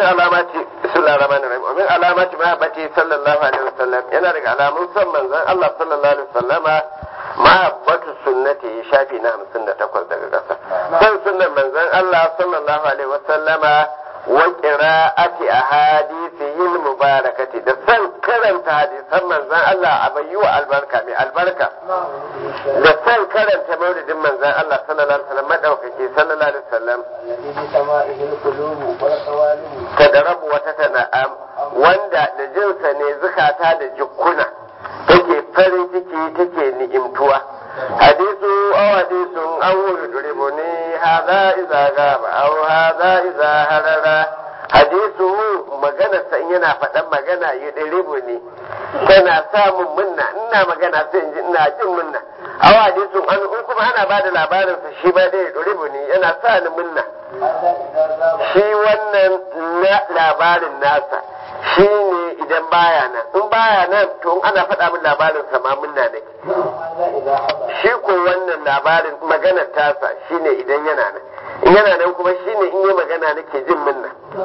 min alamati bismillahir rahmanir rahim wa min alamati mahabbati sallallahu alaihi wasallam yana daga alamun san manzon Allah sallallahu alaihi wasallama mahabbatu sunnati shafi na 58 daga kasa san sunnan manzon Allah sallallahu alaihi wasallama wa qira'ati ahadithihi mubarakati da san karanta hadisan manzon Allah a bayyuwa albarka mai albarka da san karanta maulidin manzon Allah sallallahu alaihi wasallam madaukake sallallahu alaihi wasallam الذي بسمائه القلوب والقوالب tadarabu wata tana'am wanda da jinsa ne zukata da jukkuna take farin ciki take ni'imtuwa hadisu aw hadisun aw yudribu ni hadha idza gaba aw hadha idza harara hadisu magana sa in yana faɗan magana yudribu ni tana samun munna ina magana sai in ji ina jin munna aw hadisun an in kuma ana bada labarin sa shi ba dai yudribu ni yana sa ni munna هذا إذا غاب shi wannan na labarin nasa shi ne idan baya nan in baya nan to in ana faɗa min labarin sa ma munna nake هذا إذا حضر shi ko wannan labarin maganar tasa shi ne idan yana nan in yana nan kuma shi ne in yi magana nake jin munna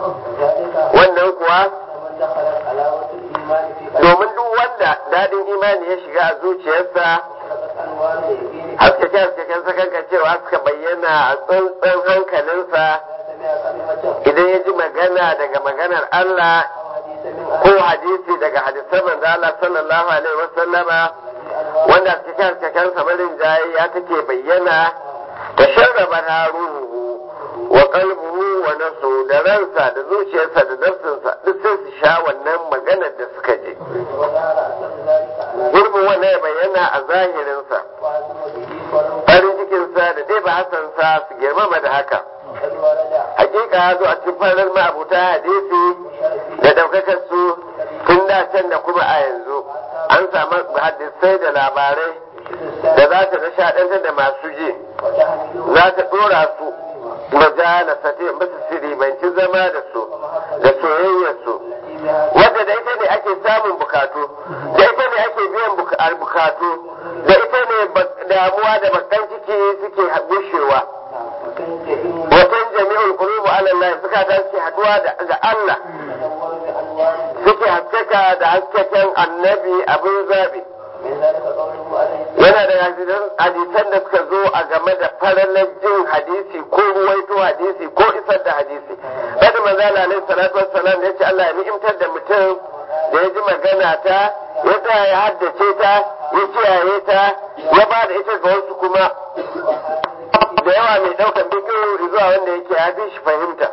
ذلك wannan kuwa من دخل حلاوة الإيمان في قلبه domin duk wanda daɗin imani ya shiga a zuciyarsa أشرقت أنوار اليقين haskake haskaken sakanka cewa suka bayyana a tsantsan hankalinsa إذا سمع كلمة idan ya ji magana daga maganar Allah أو حديث من ko أهل hadisi daga hadisan manzo Allah sallallahu alaihi wasallama الأنوار wanda cikin cikin samarin jayi ya take bayyana ta sharraba na ruhu wa qalbuhu wa nafsu da ransa da zuciyarsa da nafsinsa duk sai su sha wannan maganar da suka je وظهر أثر ذلك على gurbin wannan ya bayyana a zahirinsa وعزم به فرق farin cikinsa da dai ba hasansa su girmama da haka قد ورد hakika ya zo a cikin farar ma'abuta hadisi بشرفه da daukakar su tun da can da kuma a yanzu an samu hadisai da labarai يشد da السادة za ta nishaɗantar da masu ji وتحمله za ta ɗora su majala sate musu siribanci zama da su da soyayyar su التي بها wadda da ita ne ake samun bukatu da ita ne ake biyan buka- al- bukatu da ita ne ba- damuwa da bakan ciki suke gushewa وتنتهي watan jami'ul qulubu ala Allah suka ta suke haduwa da ga Allah تدور بأنوار suke haskaka da haskaken annabi abin zabi من ذلك قوله عليه yana da hadisan hadisan da suka zo a game da faralar jin hadisi ko ruwaito hadisi ko isar da hadisi kada manzala alaihi salatu wassalam ya ce Allah ya ni'imtar da mutum da ya ji magana ta ya tsaya ya haddace ta ya kiyaye ta ya ba da ita ga wasu kuma da yawa mai ɗaukar bidiyo zuwa wanda yake ya fi shi fahimta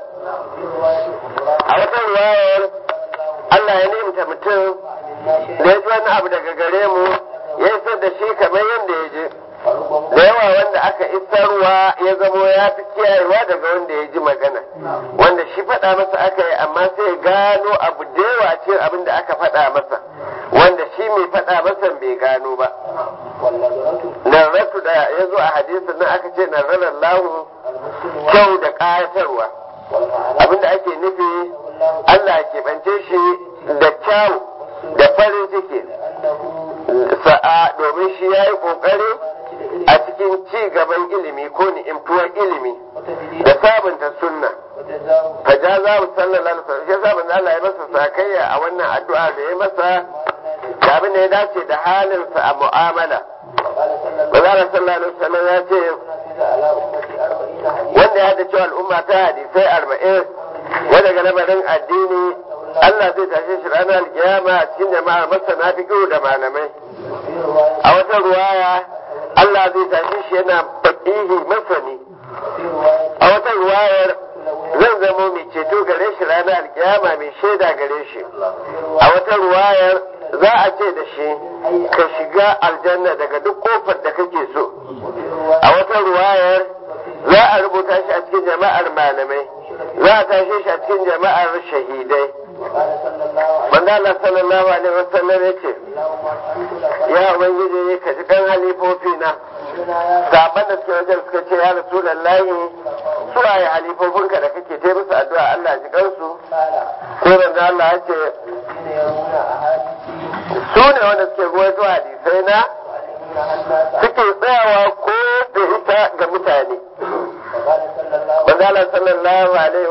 a wata ruwayar Allah ya ni'imta mutum da ya ji wani abu daga gare mu ya isar da shi kamar yadda ya je da yawa wanda aka isarwa ya zamo ya fi kiyayewa daga wanda ya ji magana wanda shi faɗa masa aka yi amma sai ya gano abu da yawa a cikin abin da aka faɗa masa wanda shi mai faɗa masa bai gano ba والنظرة narratu da ya zo a hadisin nan aka ce narrarar lahu المسلم kyau da ƙayatarwa والمعنى abinda ake nufi الله Allah ke bance shi da kyau da farin ciki أنه sa'a domin shi ya yi ƙoƙari a cikin ci gaban ilimi ko ni'imtuwar ilimi وتجديد da sabunta sunna وجزاء fa ja za mu sallallahu alaihi wasallam shi sabon Allah ya masa sakayya a wannan addu'a da ya masa da abin da ya dace da halinsa a mu'amala وقال صلى الله Manzara sallallahu alaihi wasallam ya ce نفذ على أمتي أربعين حديثا wanda ya da cewa al'umma ta hadisai arba'in wanda ga lamarin addini Allah zai tashe shi ranar alkiyama a cikin jama'a masana fiqh da malamai في رواية a wata ruwaya Allah zai tashe shi yana faqihi masani وفي رواية a wata ruwayar zan zamo mai ceto gare shi ranar alkiyama mai shaida gare shi a wata ruwayar za a ce da shi ka shiga aljanna daga duk kofar da kake so وفي رواية a wata ruwayar za a rubuta shi a cikin jama'ar malamai za a tashe shi a cikin jama'ar shahidai وقال صلى الله عليه manzo Allah sallallahu alaihi wasallam yace اللهم أنت لك ya ubangiji ka ji kan halifofi na ربنا يا saban da suke wajen suka ce ya rasulullahi su waye halifofinka da kake ta musu addu'a Allah ji kansu قال sai manzo Allah ya ce الذين يرون أحاديثي su ne wanda suke ruwaito hadisai na ويعلمون الناس suke tsayawa ko da ita ga mutane وقال صلى الله manzo Allah sallallahu alaihi wasallam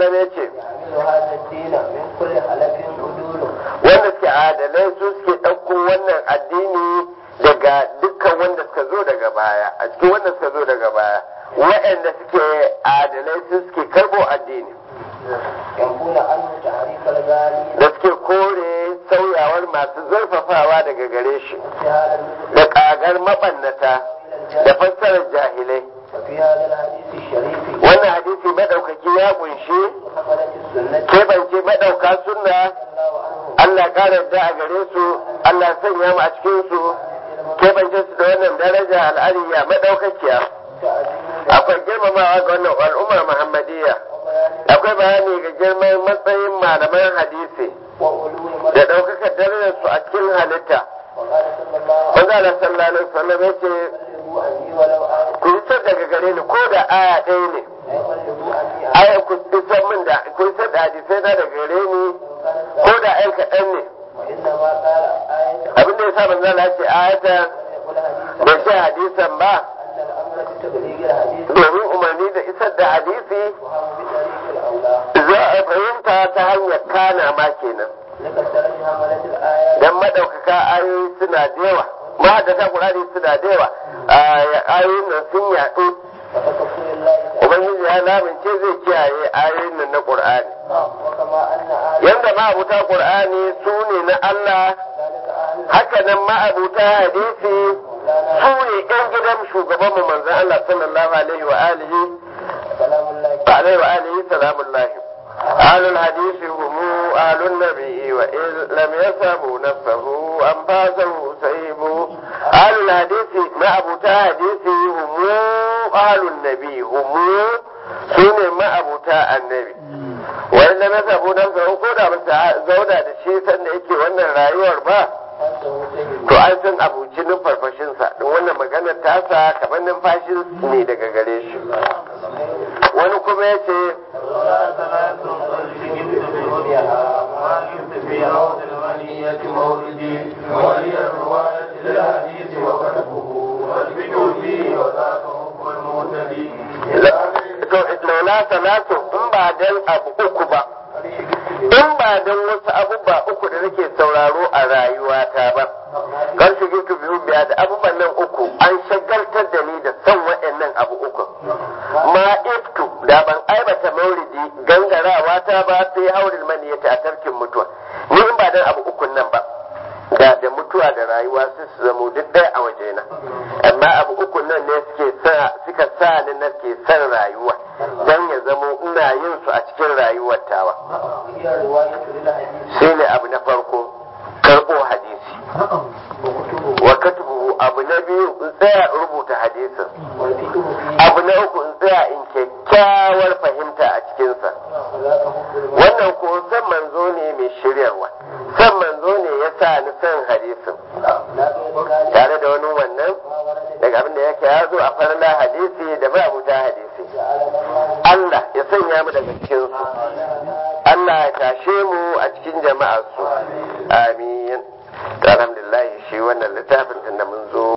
wasallam ya ce يحمل هذا الدين من كل حلف عدول wanda suke adalai su suke ɗauko wannan addini daga dukkan wanda suka zo daga baya a cikin wanda suka zo daga baya waɗanda suke adalai su suke karɓo addini ينفون عنه تعريف الغالي da suke kore sauyawar masu zurfafawa daga gare shi انتهاء النزل da ƙagar maɓannata إلى da الجنة fassarar jahilai وفي هذا الحديث الشريف wannan hadisi maɗaukaki ya ƙunshi حملة السنة keɓance maɗauka sunna رضي الله عنهم Allah ƙara yadda a gare su Allah sanya mu a cikin su keɓance su da wannan daraja al'ariya maɗaukakiya تعظيم akwai girmamawa ga wannan al'ummar muhammadiyya وبيان akwai bayani ga girman matsayin malaman hadisi وعلو da مرتبة ɗaukakar darajar su a cikin halitta وقال صلى الله عليه manzo Allah sallallahu alaihi wasallam yace وسلم بلغوا عني ولو آية ku isar daga gare ni ko da aya ɗaya ne لا يبلغوا عني آية aya ku isar min da ku isar da hadisai na daga gare ni وكان ko da ɗan kaɗan ne وإنما قال آية abin da yasa manzo Allah ce ayata يقول حديثا bai ce hadisan ba أن الأمر بتبليغ الحديث domin umarni da isar da hadisi وهم بطريق الأولى za a fahimta ta hanyar kana ma kenan لكثرة حملة الآيات dan madaukaka ayoyi suna da yawa mahaddata Qur'ani suna da yawa ayoyin nan sun yaɗu وتكفر الله تعالى ubangiji ya lamince zai kiyaye ayoyin nan na Qur'ani وكما أن أهل yanda ma'abuta Qur'ani su ne na Allah ذلك أهل haka nan ma'abuta hadisi su ne ƴan gidan shugaban mu manzon Allah sallallahu alaihi wa alihi سلام الله عليه وآله سلام الله أهل الحديث هم أهل النبي وإن لم يسبوا نفسه أنفاسه سيبوا أهل الحديث ما أبو حديث هم أهل النبي هم سنة ما أبو النبي وإن لم يسبوا نفسه كودا بس زودا da shi sanda yake wannan rayuwar ba أنته سيد to an san abuci numfarfashinsa don wannan maganar tasa kamar numfashin ne daga gare shi wani kuma ya ce to laula salatu in ba dan abu uku ba in ba dan wasu abubuwa uku da nake sauraro a rayuwata ba kar shi gitu biyu biya da abubuwan nan uku an shagaltar da ni da son waɗannan abu uku ma iftu da ban aibata maulidi gangarawa ta ba sai haurin maniyata a tarkin mutuwa ni in ba dan abu ukun nan ba da da mutuwa da rayuwa su su zamo duk ɗaya a wajena amma abu ukun nan ne suke sa suka sa ni nake son rayuwa dan ya zamo ina yin su a cikin rayuwar tawa هي الرواية للحديث shine abu na farko karɓo hadisi وكتبه wa katubu abu na biyu in tsaya in rubuta hadisin والفقه فيه abu na uku in tsaya in kyakkyawar fahimta a cikinsa وذاك حب المرء wannan ko san manzo ne mai shiryarwa san manzo ne ya sa ni san hadisin لا غير ذلك tare da wani wannan ما ورد daga abin da yake ya zo a farla hadisi da ba abuta hadisi جعلنا الله Allah ya sanya mu daga cikin su Allah ya tashe mu a cikin jama'ar su amin to alhamdulillah shi wannan littafin tunda mun zo